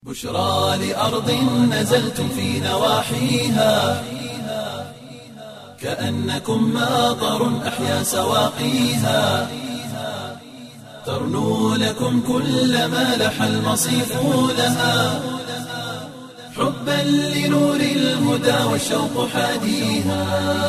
بشرى لأرض نزلتم في نواحيها كأنكم ماطر أحيا سواقيها ترنو لكم كل ما لح المصيف لها حبا لنور الهدى والشوق حاديها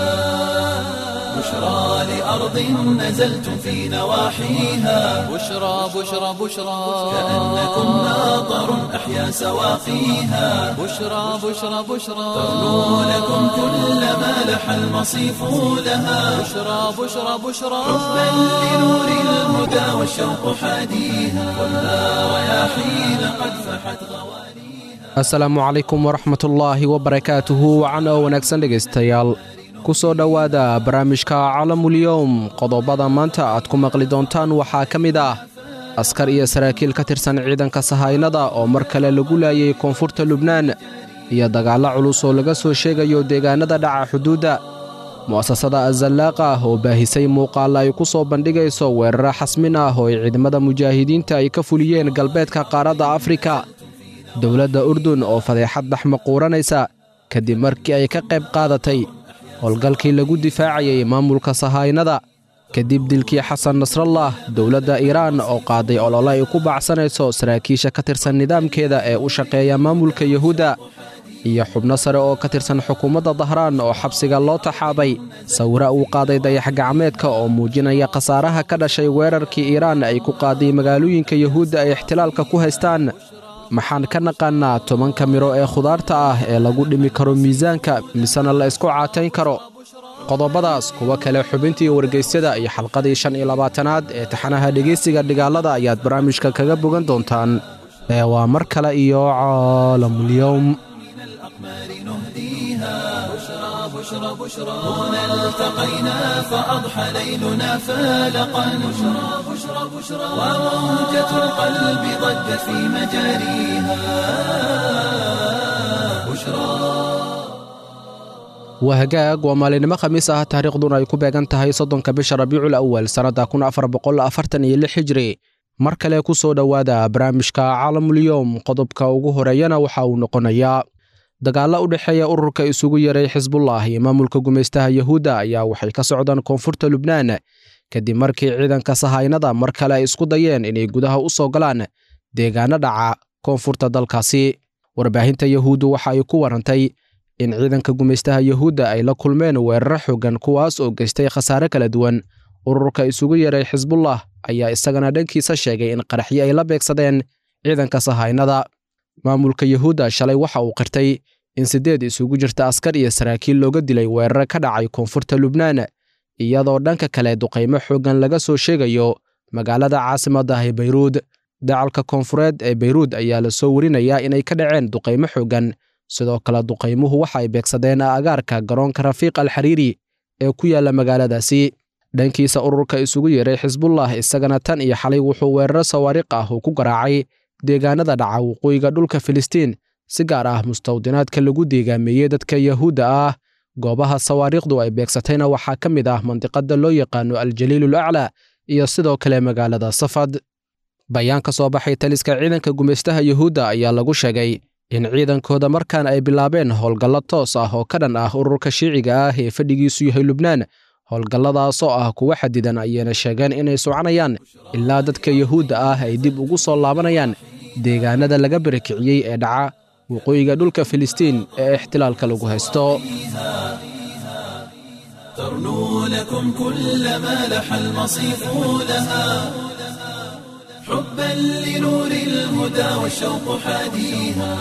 بشرى لأرض نزلتم في نواحيها بشرى بشرى بشرى كأنكم ماطر أحيا سواقيها بشرى بشرى بشرى ترنو لكم كل ما لح المصيف لها بشرى بشرى بشرى حبا لنور الهدى والشوق حاديها والنار رياحين قد فحت غواليها asalaamu calaykum waraxmatullaahi wabarakaatuhu wacan oo wanaagsan dhegaystayaal ku soo dhowaada barnaamijka calamulyowm qodobada maanta aad ku maqli doontaan waxaa ka mid ah askar iyo saraakiil ka tirsan ciidanka sahaynada oo mar kale lagu laayay koonfurta lubnaan iyo dagaallo culus oo laga soo sheegayo deegaanada dhaca xuduudda mu'asasada azallaaqa ah oo baahisay muuqaalla ay ku soo bandhigayso weeraro xasmin ah oo ay ciidamada mujaahidiinta ay ka fuliyeen galbeedka qaaradda afrika dowladda urdun oo fadeexad dhaxmaquuranaysa kadib markii ay ka qayb qaadatay howlgalkii lagu difaacayay maamulka sahaynada kadib dilkii xasan nasrallah dowladda iiraan oo qaaday olole ay ku baacsanayso saraakiisha ka tirsan nidaamkeeda ee u shaqeeya maamulka yuhuudda iyo xubno sare oo ka tirsan xukuumadda dahraan oo xabsiga loo taxaabay sawiro uu qaaday dayax-gacmeedka oo muujinaya khasaaraha ka dhashay weerarkii iiraan ay ku qaaday magaalooyinka yuhuudda ay ixtilaalka ku haystaan maxaan ka naqaannaa tobanka midho ee khudaarta ah ee lagu dhimi karo miisaanka misena la isku caatayn karo qodobadaas kuwo kale xubintii wargeysyada iyo xalqadii shan iyo labaatanaad ee taxanaha dhegaysiga dhigaalada ayaad barnaamijka kaga bogan doontaan ee waa mar kale iyo caalamulyowm الأقمار نهديها بشرى بشرى بشرى هنا التقينا فأضحى ليلنا فالقا بشرى بشرى بشرى وموجة القلب ضجت في مجاريها بشرى waa hagaag waa maalinimo khamiis ah taariikhduna ay ku beegan tahay soddonka bisha rabiicul awal sannadda kun afar boqol afartan iyo lix hijri mar kale ku soo dhowaada barnaamijka caalamulyoom qodobka ugu horeeyana waxa uu noqonayaa dagaallo u dhexeeya ururka isugu yaray xisbullah iyo maamulka gumaystaha yuhuudda ayaa waxay ka socdaan koonfurta lubnaan kadib markii ciidanka sahaynada mar kale ay isku dayeen inay gudaha u soo galaan deegaano dhaca koonfurta dalkaasi warbaahinta yuhuuddu waxa ay ku warantay in ciidanka gumaystaha yuhuudda ay la kulmeen weeraro xooggan kuwaas oo geystay khasaare kala duwan ururka isugu yaray xisbullah ayaa isagana dhankiisa sheegay in qaraxyo ay la beegsadeen ciidanka sahaynada maamulka yuhuudda shalay waxa uu qirtay in siddeed isugu jirta askar iyo saraakiil looga dilay weeraro ka dhacay koonfurta lubnaan iyadoo dhanka kale duqaymo xooggan laga soo sheegayo magaalada caasimadda ah ee bayruud dacalka koonfureed ee bayruud ayaa la soo warinayaa inay ka dhaceen duqaymo xooggan sidoo kale duqaymuhu waxa ay beegsadeen agaarka garoonka rafiiq alxariiri ee ku yaalla magaaladaasi dhankiisa ururka isugu yeeray xisbullah isagana tan iyo xalay wuxuu weeraro sawaariq ah uu ku garaacay deegaanada dhaca waqooyiga dhulka filistiin si gaar ah mustawdinaadka lagu deegaameeyey dadka yahuudda ah goobaha sawaariikhdu ay beegsatayna waxaa ka mid ah mandiqada loo yaqaano aljaliilul aclaa iyo sidoo kale magaalada safad bayaan ka soo baxay taliska ciidanka gumaystaha yuhuudda ayaa lagu sheegay in ciidankooda markaan ay bilaabeen howlgallo toos ah oo ka dhan ah ururka shiiciga ah ee fadhigiisu yahay lubnaan howlgalladaasoo ah kuwa xadidan ayayna sheegeen inay soconayaan ilaa dadka yuhuudda ah ay dib ugu soo laabanayaan deegaanada laga barakiciyey ee dhaca waqooyiga dhulka filistiin ee ixtilaalka lagu haysto ترنو لكم كل ما لح المصيف لها حبا لنور الهدى والشوق حاديها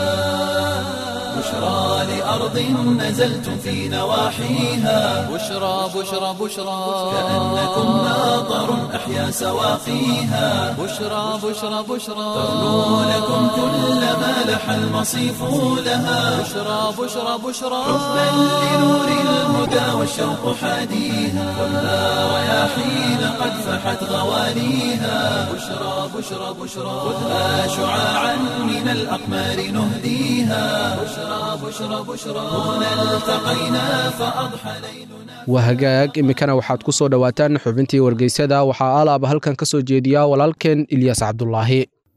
بشرى لأرض نزلتم في نواحيها بشرى بشرى بشرى كأنكم ماطر أحيا سواقيها بشرى بشرى بشرى ترنو لكم كل ما لح المصيف لها بشرى بشرى بشرى حبا لنور الهدى والشوق حاديها والنار رياحين قد فحت غواليها بشرى بشرى بشرى خذها شعاعا من الأقمار نهديها بشرى بشرى بشرى هنا التقينا فأضحى ليلنا waa hagaag iminkana waxaad ku soo dhowaataan xubintii wargeysyada waxaa alaaba halkan ka soo jeediya walaalkeen ilyas cabdulaahi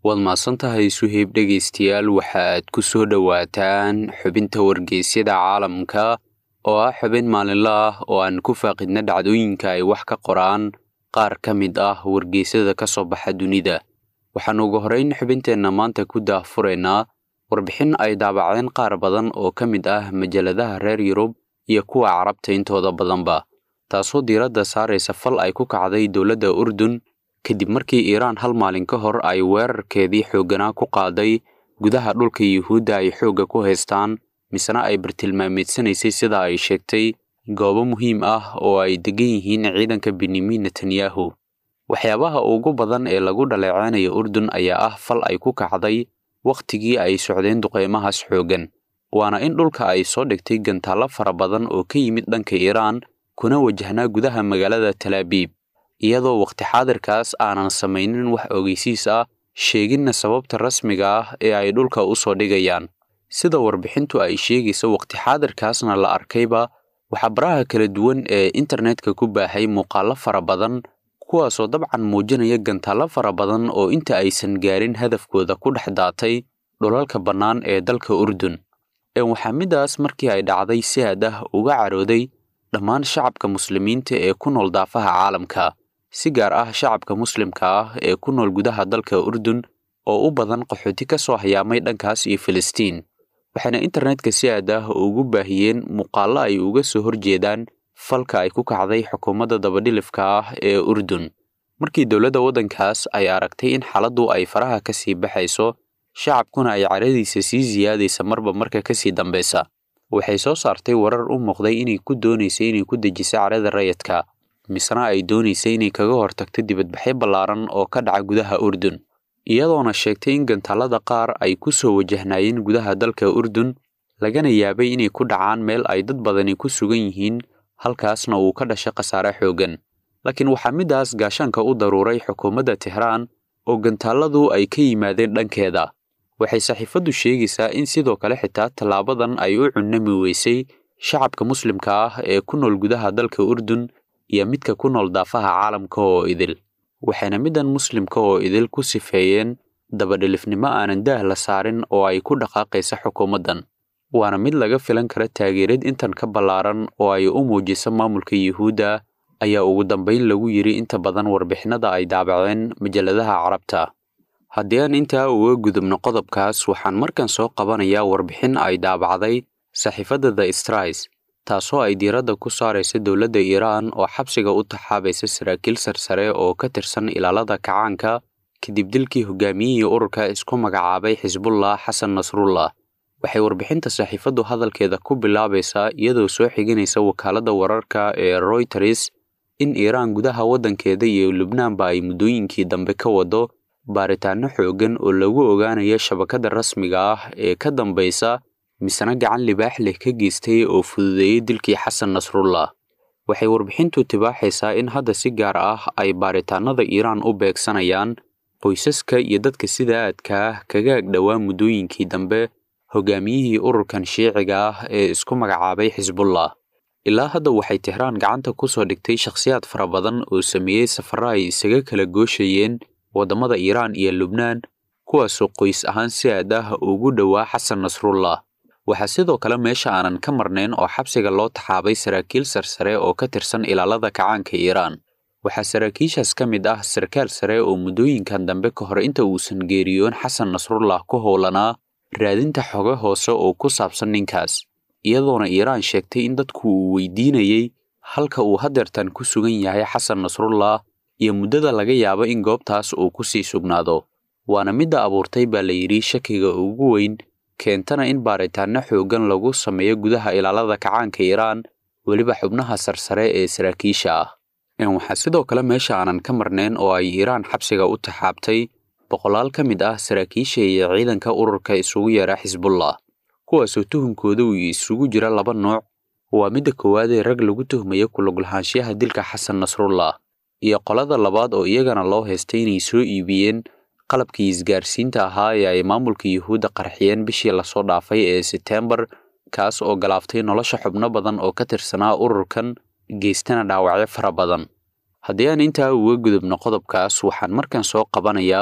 waad mahadsan tahay suheyb dhegaystayaal waxa aad ku soo dhowaataan xubinta wargeysyada caalamka oo ah xubin maalinle ah oo aan ku faaqidna dhacdooyinka ay wax ka qoraan qaar ka mid ah wargeysyada ka soo baxa dunida waxaan ugu horrayn xubinteenna maanta ku daahfuraynaa warbixin ay daabacdeen qaar badan oo ka mid ah majalladaha reer yurub iyo kuwa carabta intooda badanba taasoo diiradda saaraysa fal ay ku kacday dowladda urdun kadib markii iiraan hal maalin ka hor ay weerarkeedii xoogganaa ku qaaday gudaha dhulka yuhuudda ay xoogga ku haystaan misena ay bartilmaameedsanaysay sida ay sheegtay goobo muhiim ah oo ay degan yihiin ciidanka benyamin netanyahu waxyaabaha ugu badan ee lagu dhaleeceynayo urdun ayaa ah fal ay ku kacday wakhtigii ay socdeen duqeymahaas xooggan waana in dhulka ay soo dhigtay gantaallo fara badan oo ka yimid dhanka iiraan kuna wajahnaa gudaha magaalada talaabiib iyadoo wakhti xaadirkaas aanan samaynin wax ogeysiis ah sheeginna sababta rasmiga ah ee ay dhulka u soo dhigayaan sida warbixintu ay sheegaysa wakhti xaadirkaasna la arkayba waxaa baraha kala duwan ee internetka ku baahay muuqaallo fara badan kuwaasoo dabcan muujinaya gantaallo fara badan oo inta aysan gaarin hadafkooda ku dhex daatay dhulalka bannaan ee dalka urdun waxaa midaas markii ay dhacday si aad ah uga carooday dhammaan shacabka muslimiinta ee ku nool daafaha caalamka si gaar ah shacabka muslimka ah ee ku nool gudaha dalka urdun oo u badan qaxooti ka soo hayaamay dhankaas iyo filistiin waxayna internetka si aad ah ugu baahiyeen muuqaallo ay uga soo horjeedaan falka ay ku kacday xukuumadda dabadhilifka ah ee urdun markii dowladda waddankaas ay aragtay in xaaladdu ay faraha ka sii baxayso shacabkuna ay caradiisa sii siyaadaysa marba marka ka sii dambaysa waxay soo saartay warar u muuqday inay ku doonaysay inay ku dejiso carada rayadka misena ay doonaysay inay kaga hortagto dibadbaxyo ballaaran oo ka dhaca gudaha urdun iyadoona sheegtay in gantaalada qaar ay ku soo wajahnaayeen gudaha dalka urdun lagana yaabay inay ku dhacaan meel ay dad badani ku sugan yihiin halkaasna uu ka dhashay khasaare xooggan laakiin waxaa midaas gaashaanka u daruuray xukuumadda tehraan oo gantaaladu ay ka yimaadeen dhankeeda waxay saxiifaddu sheegaysaa in sidoo kale xitaa tallaabadan ay u cunnami weysay shacabka muslimka ah ee ku nool gudaha dalka urdun iyo midka ku nool daafaha caalamka oo idil waxayna middan muslimka oo idil ku sifeeyeen dabadhilifnimo aanan daah la saarin oo ay ku dhaqaaqaysa xukuumaddan waana mid laga filan kara taageerad intan ka ballaaran oo ay u muujiso maamulka yuhuudda ayaa ugu dambayn lagu yidhi inta badan warbixinada ay daabaceen majalladaha carabta haddii aan intaa uga gudubno qodobkaas waxaan markan soo qabanayaa warbixin ay daabacday saxiifadda the strais taasoo ay diiradda ku saaraysa dowladda iiraan oo xabsiga u taxaabaysa saraakiil sarsare oo ka tirsan ilaalada kacaanka kadib dilkii hogaamiyihii ururka isku magacaabay xisbullah xasan nasrullah waxay warbixinta saxiifaddu hadalkeeda ku bilaabaysaa iyadoo soo xiganaysa wakaaladda wararka ee royters in iiraan gudaha waddankeeda iyo lubnaanba ay muddooyinkii dambe ka wado baaritaanno xooggan oo lagu ogaanayo shabakadda rasmiga ah ee ka dambaysa misena gacan libaax leh ka geystay oo fududeeyey dilkii xasan nasrullah waxay warbixintu tibaaxaysaa in hadda si gaar ah ay baaritaannada iiraan u beegsanayaan qoysaska iyo dadka sida aadka ah kaga agdhowaa muddooyinkii dambe hogaamiyihii ururkan shiiciga ah ee isku magacaabay xisbullah ilaa hadda waxay tehraan gacanta ku soo dhigtay shakhsiyaad fara badan oo sameeyey safarro ay isaga kala gooshayeen waddamada iiraan iyo lubnaan kuwaasoo qoys ahaan si aad ah ugu dhowaa xasan nasrullah waxaa sidoo kale meesha aanan ka marnayn oo xabsiga loo taxaabay saraakiil sarsare oo ka tirsan ilaalada kacaanka iiraan waxaa saraakiishaas ka mid ah sarkaal sare oo muddooyinkan dambe ka hor inta uusan geeriyoon xasan nasrullah ku howlanaa raadinta xogo hoose oo ku saabsan ninkaas iyadoona iiraan sheegtay in dadku uu weydiinayey halka uu hadeertan ku sugan yahay xasan nasrullah iyo muddada laga yaabo in goobtaas uu ku sii sugnaado waana midda abuurtay baa la yidhi shakiga ugu weyn keentana in baaritaanno xooggan lagu sameeyo gudaha ilaalada kacaanka iiraan weliba xubnaha sarsare ee saraakiisha ah waxaa sidoo kale meesha aanan ka marnayn oo ay iiraan xabsiga u taxaabtay boqolaal ka mid ah saraakiisha iyo ciidanka ururka isugu yeera xisbullah kuwaasoo tuhunkooda uu isugu jira laba nooc waa midda koowaad ee rag lagu tuhmayo kulugulahaanshiyaha dilka xasan nasrullah iyo qolada labaad oo iyagana loo haystay inay soo iibiyeen qalabkii isgaarsiinta ahaa ee ay maamulka yuhuudda qarxiyeen bishii lasoo dhaafay ee seteembar kaas oo galaaftay nolosha xubno badan oo ka tirsanaa ururkan geystana dhaawacyo fara badan haddii aan intaa uga gudubno qodobkaas waxaan markan soo qabanayaa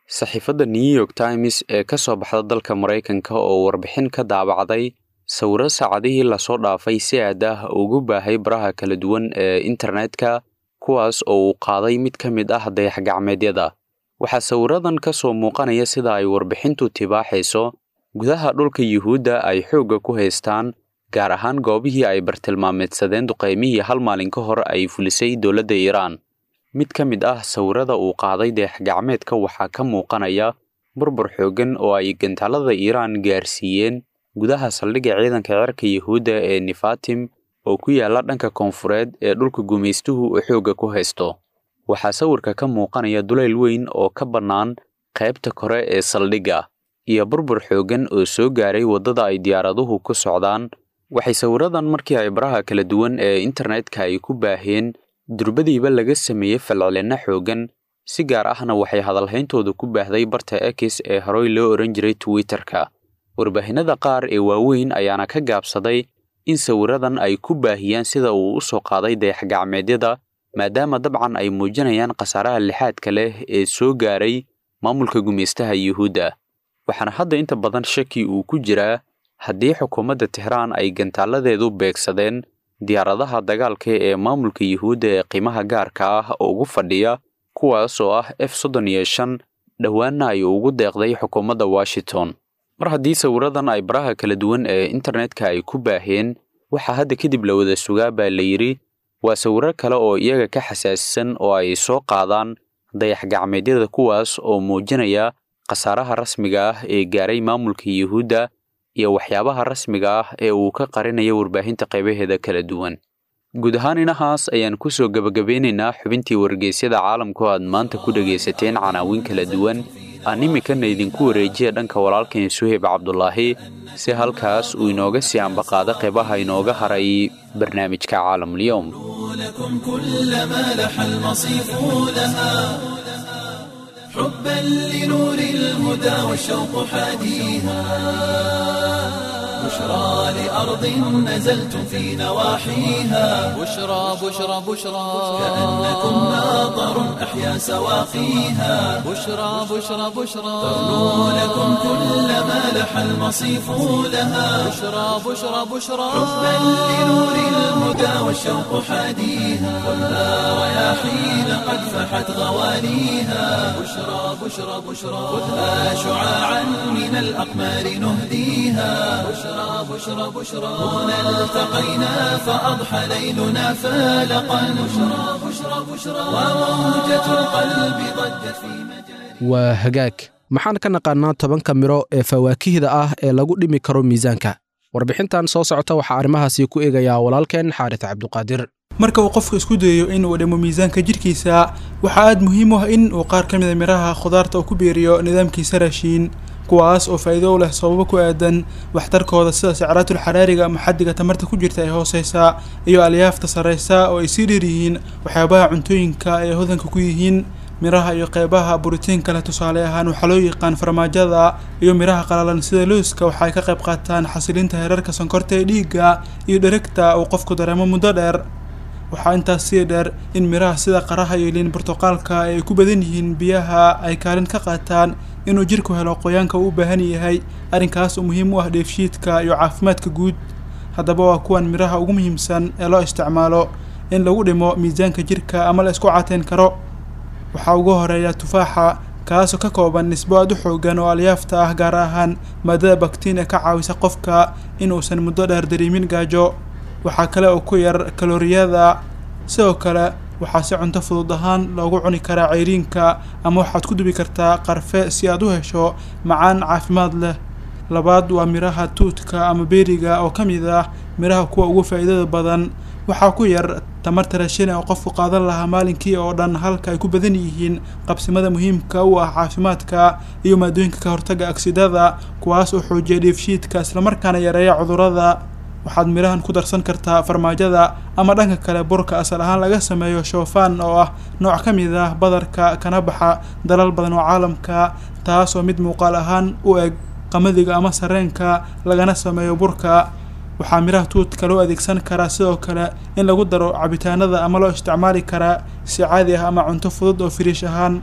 saxiifadda new york times ee ka soo baxda dalka maraykanka oo warbixin ka daabacday sawiro saacadihii lasoo dhaafay si aad ah ugu baahay baraha kala duwan ee internetka kuwaas oo uu qaaday mid ka mid ah dayax-gacmeedyada waxaa sawiradan ka soo muuqanaya sida ay warbixintu tibaaxayso gudaha dhulka yuhuudda ay xoogga ku haystaan gaar ahaan goobihii ay bartilmaameedsadeen duqaymihii hal maalin ka hor ay fulisay dowladda iiraan mid ka mid ah sawirada uu qaaday dayax-gacmeedka waxaa ka muuqanaya burbur xooggan oo ay gantaalada iiraan gaarsiiyeen gudaha saldhigga ciidanka cirka yuhuudda ee nifatim oo ku yaala dhanka koonfureed ee dhulka gumaystuhu uu xoogga ku haysto waxaa sawirka ka muuqanaya dulayl weyn oo ka bannaan qaybta kore ee saldhigga iyo burbur xooggan oo soo gaaray waddada ay diyaaraduhu ku socdaan waxay sawiradan markii ay baraha kala duwan ee internetka ay ku baaheen durbadiiba laga sameeyey falcelinno xooggan si gaar ahna waxay hadalhayntooda ku baahday barta x ee horey loo ohan jiray twitterka warbaahinada qaar ee waaweyn ayaana ka gaabsaday in sawiradan ay ku baahiyaan sida uu u soo qaaday dayax-gacmeedyada maadaama dabcan ay muujinayaan khasaaraha lixaadka leh ee soo gaaray maamulka gumaystaha yuhuudda waxaana hadda inta badan shaki uu ku jiraa haddii xukuumadda tehraan ay gantaaladeedu beegsadeen diyaaradaha dagaalka ee maamulka yuhuudda ee qiimaha gaarka ah ugu fadhiya kuwaas oo ah f soddon iyo shan dhowaanna ay ugu deeqday xukuumadda washington mar haddii sawiradan ay baraha kala duwan ee internetka ay ku baaheen waxaa hadda kadib la wada sugaa baa la yidhi waa sawiro kale oo iyaga ka xasaasisan oo ay soo qaadaan dayax-gacmeedyada kuwaas oo muujinaya khasaaraha rasmiga ah ee gaaray maamulka yuhuudda iyo waxyaabaha rasmiga ah ee uu ka qarinaya warbaahinta qaybaheeda kala duwan guud ahaan inahaas ayaan ku soo gebagabeynaynaa xubintii wargeysyada caalamku aad maanta ku dhegaysateen canaawiin kala duwan aan iminkana idinku wareejiya dhanka walaalkeen suheyb cabdulaahi si halkaas uu inooga sii ambaqaado qeybaha inooga haray barnaamijka caalamulyoom لكم كل ما لح المصيف لها حبا لنور الهدى والشوق حاديها بشرى لأرض نزلتم في نواحيها بشرى بشرى بشرى كأنكم ناظر أحيا سواقيها بشرى بشرى بشرى تغنو لكم كل ما لح المصيف لها بشرى بشرى بشرى حبا لنور الهدى والشوق حاديها كلها رياحين قد فحت غواليها بشرى بشرى بشرى خذها شعاعا من الأقمار نهديها بشرى بشرى بشرى هنا التقينا فأضحى ليلنا فالقا بشرى بشرى بشرى وموجة القلب ضجت في مجال waa hagaag maxaan ka naqaanaa tobanka miro ee fawaakihda ah ee lagu dhimi karo miisaanka warbixintan soo socota waxaa arrimahaasi ku eegayaa walaalkeen xaaris cabduqaadir marka uu qofku isku dayayo in uu dhimo miisaanka jidhkiisa waxaa aad muhiim u ah in uu qaar ka mid a miraha khudaarta uu ku biiriyo nidaamkiisa raashiin kuwaas oo faa'iido u leh sababo ku aadan waxtarkooda sida sacraatul xaraariga ama xaddiga tamarta ku jirta ee hooseysa iyo alyaafta sarreysa oo ay sii dheer yihiin waxyaabaha cuntooyinka ay hodanka ku yihiin miraha iyo qeybaha borotiinka leh tusaale ahaan waxaa loo yaqaan farmaajada iyo miraha qalalan sida looska waxa ay ka qayb qaataan xasilinta heerarka sonkorta ee dhiigga iyo dheregta uu qofku dareemo muddo dheer waxaa intaas sii dheer in miraha sida qaraha iyo liin burtuqaalka ay ku badan yihiin biyaha ay kaalin ka qaataan inuu jirku helo qoyaanka uu u baahan yahay arrinkaas oo muhiim u ah dheefshiidka iyo caafimaadka guud haddaba waa kuwan miraha ugu muhiimsan ee loo isticmaalo in lagu dhimo miisaanka jirka ama la isku cateyn karo waxaa ugu horeeya tufaaxa kaasoo ka kooban nisbo aad u xoogan oo alyaafta ah gaar ahaan maadada baktiin ee ka caawisa qofka in uusan muddo dheer dareemin gaajo waxaa kale oo ku yar kalooriyada sidoo kale waxaa si cunto fudud ahaan loogu cuni karaa ceyriinka ama waxaad ku dubi kartaa qarfe si aad u hesho macaan caafimaad leh labaad waa miraha tuudka ama beeriga oo ka mid ah miraha kuwa ugu faa'iidada badan waxaa ku yar tamarta raashin oo qofku qaadan lahaa maalinkii oo dhan halka ay ku badan yihiin qabsimada muhiimka u ah caafimaadka iyo maadooyinka ka hortaga agsidada kuwaas oo xoojiya dheefshiidka islamarkaana yareeya cudurrada waxaad mirahan ku darsan kartaa farmaajada ama dhanka kale burka asal ahaan laga sameeyo shoofaan oo ah nooc ka mid ah badarka kana baxa dalal badan oo caalamka taasoo mid muuqaal ahaan u eg qamadiga ama sareenka lagana sameeyo burka waxaa miraha tuudka loo adeegsan karaa sidoo kale in lagu daro cabitaanada ama loo isticmaali karaa si caadi ah ama cunto fudud oo firiish ahaan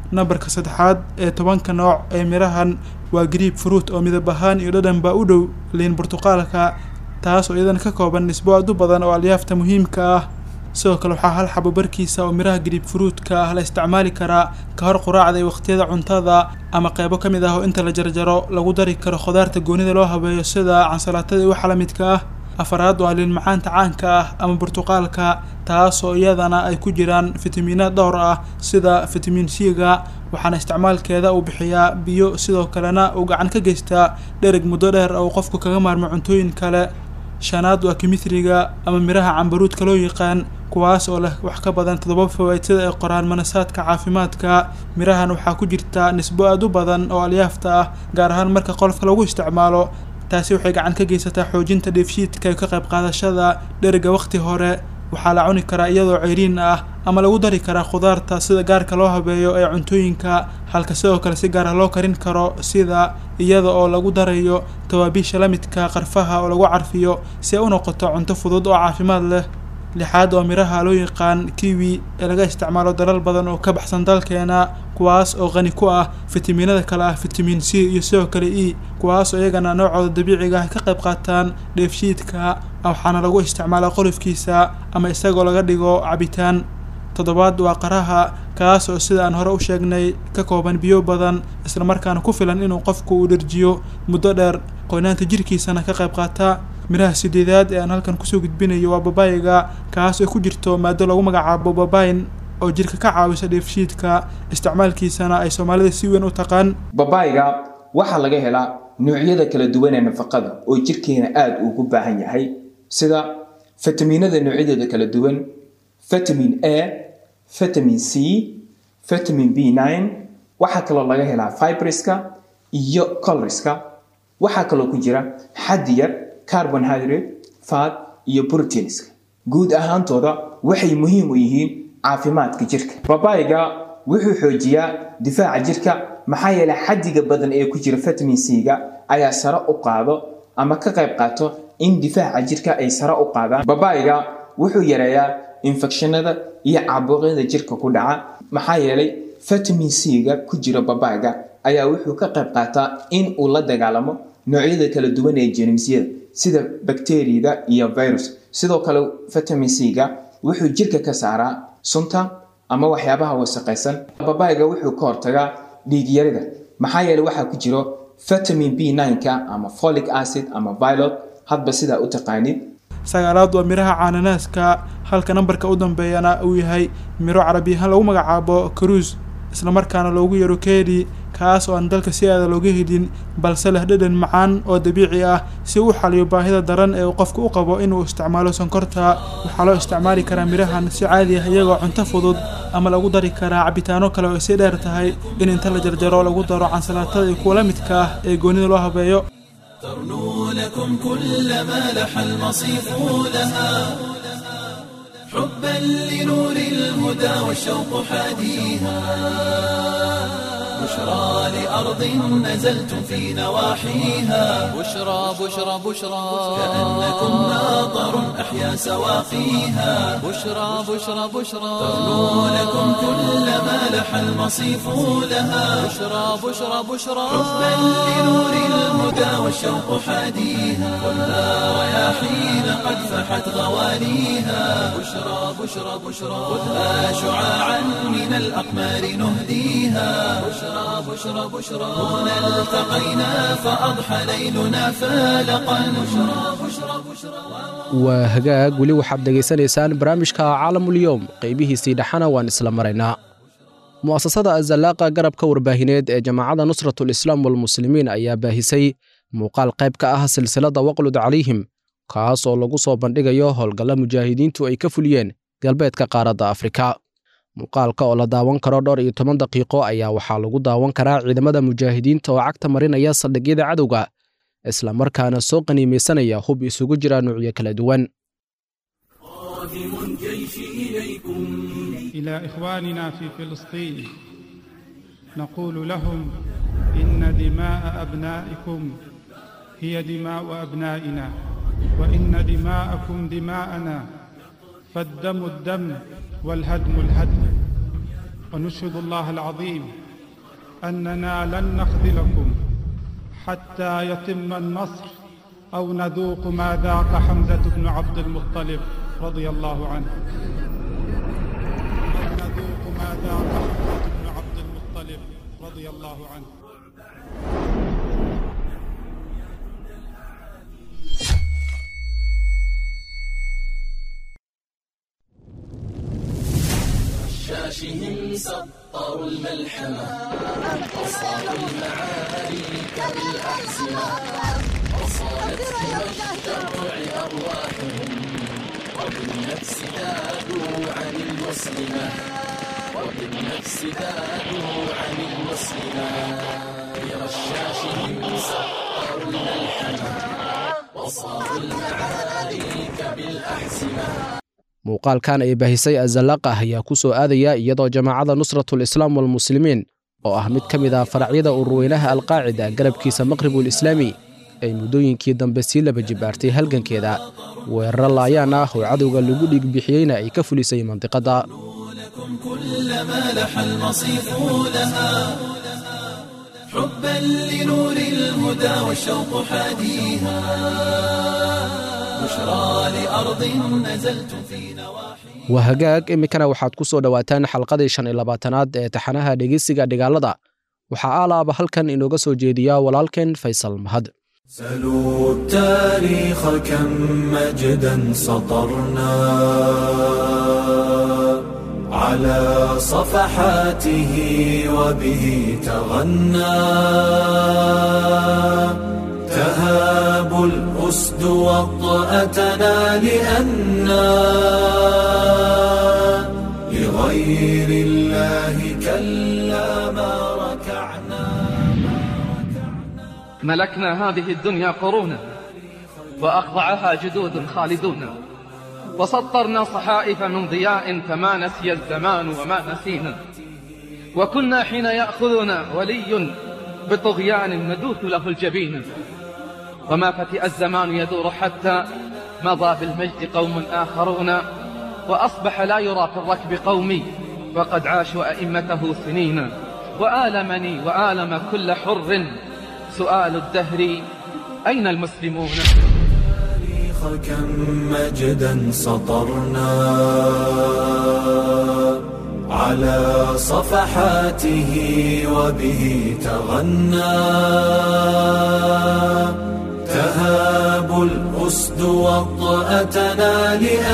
nambarka saddexaad ee tobanka nooc ee mirahan waa griib fruit oo midab ahaan iyo dhadhanba u dhow liin burtuqaalka taas oo iyadana ka kooban nisbo aad u badan oo alyaafta muhiimka ah sidoo kale waxaa hal xabo barkiisa oo miraha griib fruutka ah la isticmaali karaa ka hor quraacda iyo waqtiyada cuntada ama qeybo ka mid ah oo inta la jarjaro lagu dari karo khudaarta goonida loo habeeyo sida cansalaatada iyo waxa la midka ah afaraad waa liin macaanta caanka ah ama burtuqaalka taas oo iyadana ay ku jiraan fitamiino dhowr ah sida fitamiin c-ga waxaana isticmaalkeeda uu bixiyaa biyo sidoo kalena uu gacan ka geystaa dhereg muddo dheer oo qofku kaga maarmo cuntooyin kale shanaad waa kimithriga ama miraha cambaruudka loo yaqaan kuwaas oo leh wax ka badan toddoba fawaid sida ay qoraan manasaadka caafimaadka mirahan waxaa ku jirta nisbo aad u badan oo alyaafta ah gaar ahaan marka qolofka lagu isticmaalo taasi waxay gacan ka geysataa xoojinta dheefshiidka iyo ka qayb qaadashada dheriga waqti hore waxaa la cuni karaa iyadoo ceyriin ah ama lagu dari karaa khudaarta sida gaarka loo habeeyo ee cuntooyinka halka sidoo kale si gaara loo karin karo sida iyada oo lagu darayo tawaabiisha la midka qarfaha oo lagu carfiyo si ay u noqoto cunto fudud oo caafimaad leh lixaad oo miraha loo yaqaan kiwi ee laga isticmaalo dalal badan oo ka baxsan dalkeena kuwaas oo qani ku ah fitamiinada kale ah fitamiin c iyo sidoo kale e kuwaas oo iyagana noocooda dabiiciga ah ka qayb qaataan dheefshiidka waxaana lagu isticmaalaa qolofkiisa ama isagoo laga dhigo cabitaan toddobaad waa qaraha kaas oo sida aan hore u sheegnay ka kooban biyo badan islamarkaana ku filan inuu qofku uu dherjiyo muddo dheer qoynaanta jirkiisana ka qayb qaata miraha sideedaad ee aan halkan kusoo gudbinayo waa babayiga kaas oo ku jirto maado lagu magacaabo babayin oo jirka ka caawisa dheefshiidka isticmaalkiisana ay soomaalida si weyn u taqaan babayiga waxaa laga helaa noocyada kala duwan ee nafaqada oo jirkeena aada ugu baahan yahay sida fitamiinada noocyadooda kala duwan vitamin a vitamin c vitamin b nine waxaa kaloo laga helaa fibriska iyo colriska waxaa kaloo ku jira xaddi yar carbonhydrate fat iyo proteinska guud ahaantooda waxay muhiim u yihiin caafimaadka jirka babayiga wuxuu xoojiyaa difaaca jirka maxaa yeelay xaddiga badan ee ku jira vitamin c-ga ayaa sare u qaado ama ka qayb qaato in difaaca jirka ay sare u qaadaan babayiga wuxuu yareeyaa infekshanada iyo caabuqyada jirka ku dhaca maxaa yeelay vitamin c-ga ku jira babayiga ayaa wuxuu ka qayb qaataa in uu la dagaalamo noocyada kala duwan ee jeermisyada sida bakteriyada iyo virus sidoo kale vitamin c-ga wuxuu jirka ka saaraa sunta ama waxyaabaha wasaqaysan babayiga wuxuu ka hortagaa dhiigyarida maxaa yeelay waxaa ku jiro vitamin b nine-ka ama folic acid ama vilot hadba sidaa u taqaanid sagaalaad waa miraha caananaaska halka nambarka u dambeeyana uu yahay miro carabi ahaan lagu magacaabo karuus islamarkaana loogu yaro keedi kaas oo aan dalka si aada looga helin balse leh dhadhan macaan oo dabiici ah si uu xaliyo baahida daran ee uu qofku u qabo inuu isticmaalo sonkorta waxaa loo isticmaali karaa mirahan si caadi ah iyagoo cunto fudud ama lagu dari karaa cabitaano kale oo ay si dheer tahay in inta la jarjaro lagu daro cansalaatada iyo kuwa la midka ah ee goonida loo habeeyo ترنو لكم كل ما لح المصيف لها حبا لنور الهدى والشوق حاديها بشرى لأرض نزلتم في نواحيها بشرى بشرى بشرى كأنكم ناظر أحيا سواقيها بشرى بشرى بشرى ترنو لكم كل ما لح المصيف لها بشرى بشرى بشرى حبا لنور الهدى والشوق حاديها خذها رياحين قد فحت غوانيها بشرى بشرى بشرى خذها شعاعا من الأقمار نهديها بشرى بشرى بشرى هنا التقينا فأضحى ليلنا فالقا بشرى بشرى بشرى waa hagaag weli waxaad dhegaysanaysaan barnaamijka caalamulyoom qaybihiisii dhexana waan isla maraynaa mu'asasada azallaaqa garabka warbaahineed ee jamaacadda nusratul islaam walmuslimiin ayaa baahisay muuqaal qayb ka ah silsilada waqlud calayhim kaas oo lagu soo bandhigayo howlgalla mujaahidiintu ay ka fuliyeen galbeedka qaaradda afrika muuqaalka oo la daawan karo dhowr iyo toban daqiiqo ayaa waxaa lagu daawan karaa ciidamada mujaahidiinta oo cagta marinaya saldhigyada cadowga isla markaana soo qaniimaysanaya hub isugu jira nuucyo kala duwan إلى إخواننا في فلسطين نقول لهم إن دماء أبنائكم هي دماء أبنائنا وإن دماءكم دماءنا فالدم الدم والهدم الهدم ونشهد الله العظيم أننا لن نخذلكم حتى يتم النصر أو نذوق ما ذاق حمزة بن عبد المطلب رضي الله عنه أو نذوق ما ذاق حمزة بن عبد المطلب رضي الله عنه شاشهم سطروا الملحمة أصابوا المعارك بالأحزمة وصالت كما الشرع أرواحهم وبالنفس ذادوا عن المسلمة وبالنفس ذادوا عن المسلمة برشاشهم سطروا الملحمة وصابوا المعارك بالأحزمة muuqaalkan ay baahisay azallaqah ayaa ku soo aadaya iyadoo jamaacada nusratul islaam walmuslimiin oo ah mid ka mid ah faracyada ururweynaha alqaacida garabkiisa maqribul islaami ay muddooyinkii dambe sii laba jibaartay halgankeeda weeraro laayaan ah oo cadowga lagu dhiigbixiyeyna ay ka fulisay mandiqadda كلما لح المصيف لها حبا لنور الهدى والشوق حاديها بشرى لأرض نزلت في نواحي waa hagaag iminkana waxaad ku soo dhowaataan xalqadii shan iyo labaatanaad ee taxanaha dhegeysiga dhigaalada waxaa aalaaba halkan inooga soo jeediya walaalkeen faysal mahad سلوا التاريخ كم مجدا سطرنا على صفحاته وبه تغنى تهاب الأسد وطأتنا لأنا لغير الله كلا ما ركعنا ملكنا هذه الدنيا قرونا وأخضعها جدود خالدون وسطرنا صحائف من ضياء فما نسي الزمان وما نسينا وكنا حين يأخذنا ولي بطغيان ندوث له الجبين وما فتئ الزمان يدور حتى مضى بالمجد قوم آخرون وأصبح لا يرى في الركب قومي وقد عاشوا أئمته سنين وآلمني وآلم كل حر سؤال الدهر أين المسلمون التاريخ كم مجدا سطرنا على صفحاته وبه تغنى تهاب الأسد وطأتنا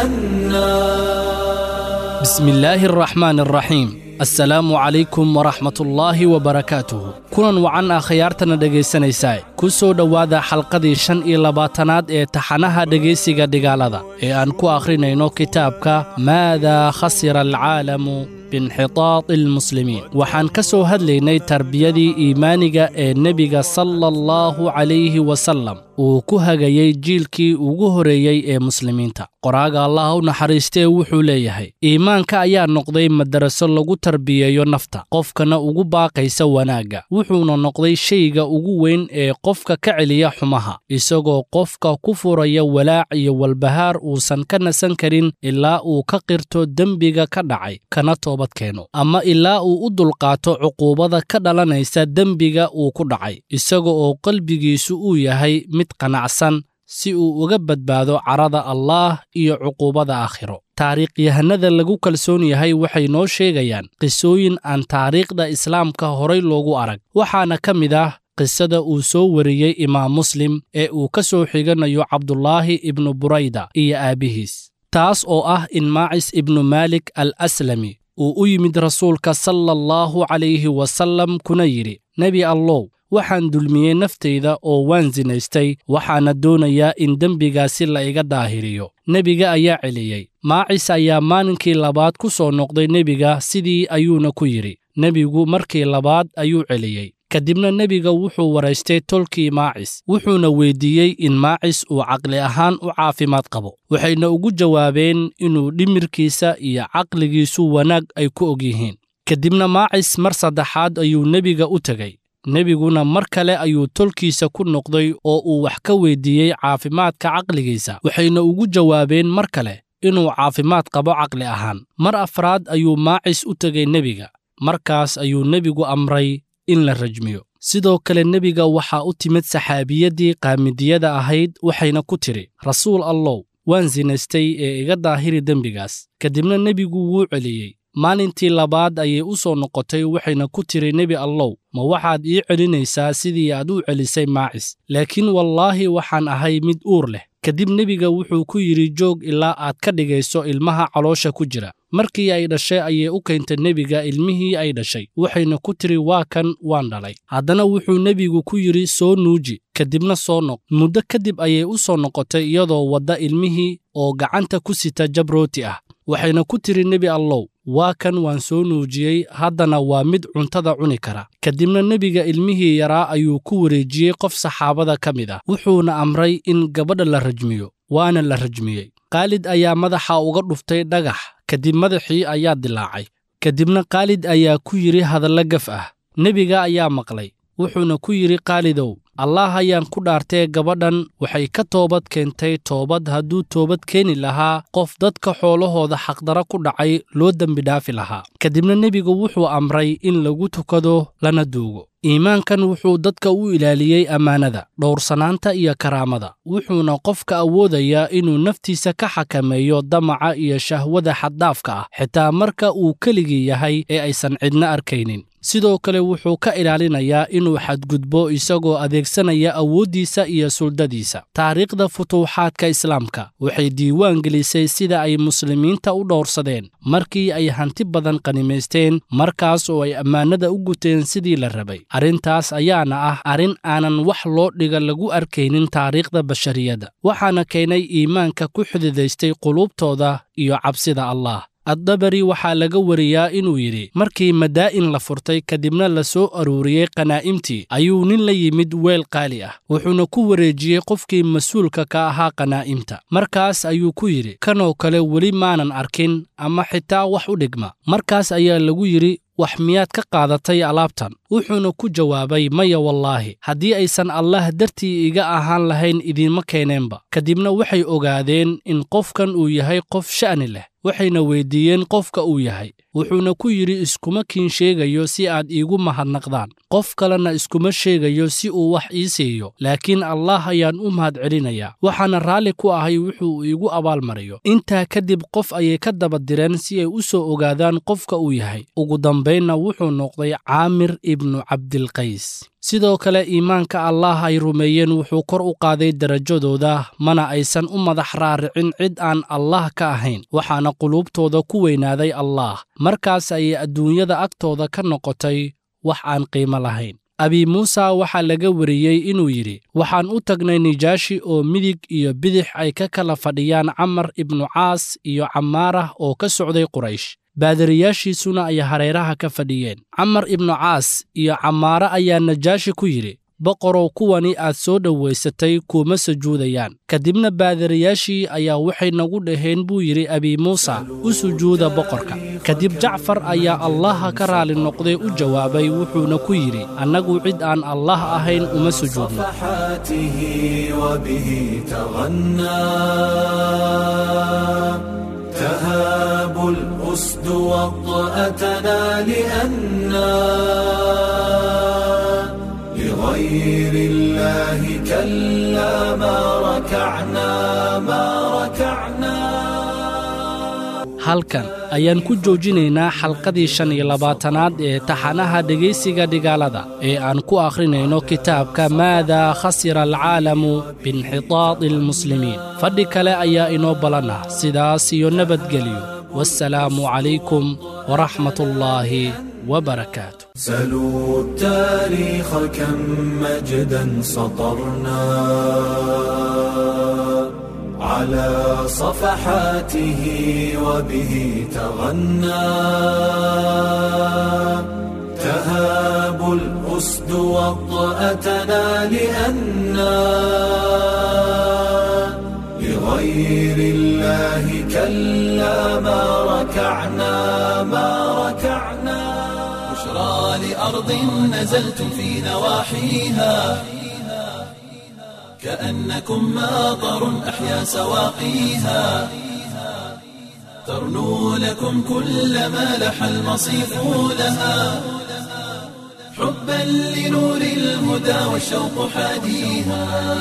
لأنا بسم الله الرحمن الرحيم asalaamu calaykum waraxmatullaahi wabarakaatuhu kulan wacan ah khiyaartana dhegaysanaysaa ku soo dhowaada xalqadii shan iyo labaatanaad ee taxanaha dhegaysiga dhigaalada ee aan ku akhrinayno kitaabka maadaa khasira alcaalamu biinxitaadi almuslimiin waxaan ka soo hadlaynay tarbiyadii iimaaniga ee nebiga sala allahu calayhi wasallam uu ku hagayey jiilkii ugu horreeyey ee muslimiinta qoraaga allah u naxariistee wuxuu leeyahay iimaanka ayaa noqday madaraso lagu tarbiyeeyo nafta qofkana ugu baaqaysa wanaagga wuxuuna noqday shayga ugu weyn ee qofka ka celiya xumaha isagoo qofka ku furaya walaac iyo walbahaar uusan ka nasan karin ilaa uu ka qirto dembiga ka dhacay kana toobad keeno ama ilaa uu u dulqaato cuquubada ka dhalanaysa dembiga uu ku dhacay isaga oo qalbigiisu uu yahay mid qanacsan si uu uga badbaado carada allaah iyo cuquubada aakhiro taariikhyahanada lagu kalsoon yahay waxay noo sheegayaan qisooyin aan taariikhda islaamka horay loogu arag waxaana ka mid ah qisada uu soo wariyey imaam muslim ee uu ka soo xiganayo cabdulaahi ibnu burayda iyo aabbihiis taas oo ah in maacis ibnu maalik al aslami uu u yimid rasuulka sala allahu calayhi wasallam kuna yidhi nebi allow waxaan dulmiyey naftayda oo waan sinaystay waxaana doonayaa in dembigaasi la iga daahiriyo nebiga ayaa celiyey maacis ayaa maalinkii labaad ku soo noqday nebiga sidii ayuuna ku yidhi nebigu markii labaad ayuu celiyey kadibna nebiga wuxuu waraystay tolkii maacis wuxuuna weyddiiyey in maacis uu caqli ahaan u caafimaad qabo waxayna ugu jawaabeen inuu dhimirkiisa iyo caqligiisu wanaag ay ku og yihiin kadibna maacis mar saddexaad ayuu nebiga u tegey nebiguna mar kale ayuu tolkiisa ku noqday oo uu wax ka weyddiiyey caafimaadka caqligiisa waxayna ugu jawaabeen mar kale inuu caafimaad qabo caqli ahaan mar afraad ayuu maacis u tegey nebiga markaas ayuu nebigu amray in la rajmiyo sidoo kale nebiga waxaa u timid saxaabiyaddii qaamidiyada ahayd waxayna ku tidhi rasuul allow waan sinaystay ee iga daahiri dembigaas kadibna nebigu wuu celiyey maalintii labaad ayay u soo noqotay waxayna ku tidhi nebi allow ma waxaad ii celinaysaa sidii aad u celisay maacis laakiin wallaahi waxaan ahay mid uur leh kadib nebiga wuxuu ku yidhi joog ilaa aad ka dhigayso ilmaha caloosha ku jira markii ay dhashay ayay u keentay nebiga ilmihii ay dhashay waxayna ku tidhi waa kan waan dhalay haddana wuxuu nebigu ku yidhi soo nuuji kadibna soo noq muddo kadib ayay u soo noqotay iyadoo wadda ilmihii oo gacanta ku sita jabrooti ah waxayna ku tidhi nebi allow waa kan waan soo nuujiyey haddana waa mid cuntada cuni kara kadibna nebiga ilmihii yaraa ayuu ku wareejiyey qof saxaabada ka mid ah wuxuuna amray in gabadha la rajmiyo waana la rajmiyey khaalid ayaa madaxa uga dhuftay dhagax kadib madaxii ayaa dilaacay kadibna khaalid ayaa ku yidhi hadalla gaf ah nebiga ayaa maqlay wuxuuna ku yidhi khaalidow allaah ayaan ku dhaartee gabadhan waxay ka toobad keentay toobad hadduu toobad keeni lahaa qof dadka xoolahooda xaqdara ku dhacay loo dembidhaafi lahaa kadibna nebigu wuxuu amray in lagu tukado lana duugo iimaankan wuxuu dadka u ilaaliyey ammaanada dhowrsanaanta iyo karaamada wuxuuna qofka awoodayaa inuu naftiisa ka xakameeyo damaca iyo shahwada xaddaafka ah xitaa marka uu keligii yahay ee aysan cidna arkaynin sidoo kale wuxuu ka ilaalinayaa inuu xadgudbo isagoo adeegsanaya awooddiisa iyo suldadiisa taariikhda futuuxaadka islaamka waxay diiwaan gelisay sida ay muslimiinta u dhowrsadeen markii ay hanti badan qanimaysteen markaas oo ay ammaanada u guteen sidii la rabay arrintaas ayaana ah arrin aanan wax loo dhiga lagu arkaynin taariikhda bashariyadda waxaana keenay iimaanka ku xididaystay quluubtooda iyo cabsida allah addabari waxaa laga wariyaa inuu yidhi markii madaa'in la furtay kadibna la soo aruuriyey qanaa'imtii ayuu nin la yimid weel qaali ah wuxuuna ku wareejiyey qofkii mas-uulka ka ahaa qanaa'imta markaas ayuu ku yidhi kanoo kale weli maanan arkin ama xitaa wax u dhigma markaas ayaa lagu yidhi wax miyaad ka qaadatay alaabtan wuxuuna ku jawaabay maya wallaahi haddii aysan allah dartii iga ahaan lahayn idiinma keeneenba kadibna waxay ogaadeen in qofkan uu yahay qof sha'ni leh waxayna weyddiiyeen qofka uu yahay wuxuuna ku yidhi iskuma kiin sheegayo si aad iigu mahadnaqdaan qof kalena iskuma sheegayo si uu wax ii siiyo laakiin allah ayaan u mahad celinayaa waxaana raalli ku ahay wuxuu iigu abaalmariyo intaa kadib qof ayay ka daba direen si ay u soo ogaadaan qofka uu yahay ugu dambaynna wuxuu noqday caamir ibnu cabdilqays sidoo kale iimaanka allaah ay rumeeyeen wuxuu kor u qaaday derajadooda mana aysan u madax raaricin cid aan allaah ka ahayn waxaana quluubtooda ku weynaaday allaah markaas ayay adduunyada agtooda ka noqotay wax aan qiimo lahayn abi muusa waxaa laga wariyey inuu yidhi waxaan u tagnay nijaashi oo midig iyo bidix ay ka kala fadhiyaan camar ibnu caas iyo camaarah oo ka socday quraysh baadariyaashiisuna ay hareeraha ka fadhiyeen camar ibnu caas iyo camaare ayaa najaashi ku yidhi boqorow kuwani aad soo dhowaysatay kuuma sujuudayaan kadibna baadariyaashii ayaa waxay nagu dhaheen buu yidhi abi muusa u sujuuda boqorka kadib jacfar ayaa allaha ka raali noqday u jawaabay wuxuuna ku yidhi annagu cid aan allah ahayn uma sujuudno صفحاته وبه تغنى تهاب الأسد وطأتنا لأنا لغير الله كلا ما ركعنا ما ركعنا halkan ayaan ku joojinaynaa xalqadii shan iyo labaatanaad ee taxanaha dhegaysiga dhigaalada ee aan ku akhrinayno kitaabka maadaa khasira alcaalamu biinxitaadi almuslimiin fadhi kale ayaa inoo ballanah sidaas iyo nabadgelyo wassalaamu calaykum waraxmat ullaahi وبركاته سلوا التاريخ كم مجدا سطرنا على صفحاته وبه تغنى تهاب الأسد وطأتنا لأنا لغير الله كلا ما ركعنا ما ركعنا بشرى لأرض نزلتم في نواحيها كأنكم ماطر أحيا سواقيها ترنو لكم كل ما لح المصيف لها حبا لنور الهدى والشوق حاديها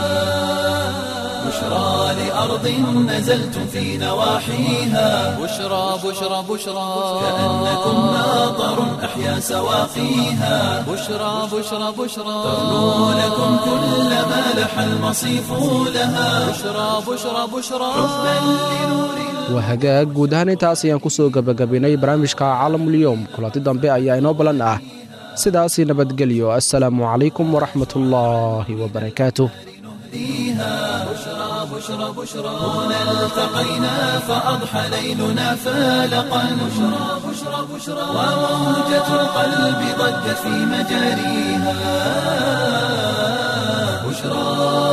بشرى لأرض نزلتم في نواحيها بشرى بشرى بشرى كأنكم ماطر أحيا سواقيها بشرى بشرى بشرى تغنو لكم كل ما لح المصيف لها بشرى بشرى بشرى حبا لنور waa hagaag guud ahaan intaas ayaan ku soo gebagabaynay barnaamijka caalamulyoom kulanti dambe ayaa inoo ballan ah sidaasi nabadgelyo assalaamu calaykum waraxmatullaahi wabarakaatuh بشرى بشرى بشرى هنا التقينا فأضحى ليلنا فالقا بشرى بشرى بشرى وموجة القلب ضجت في مجاريها بشرى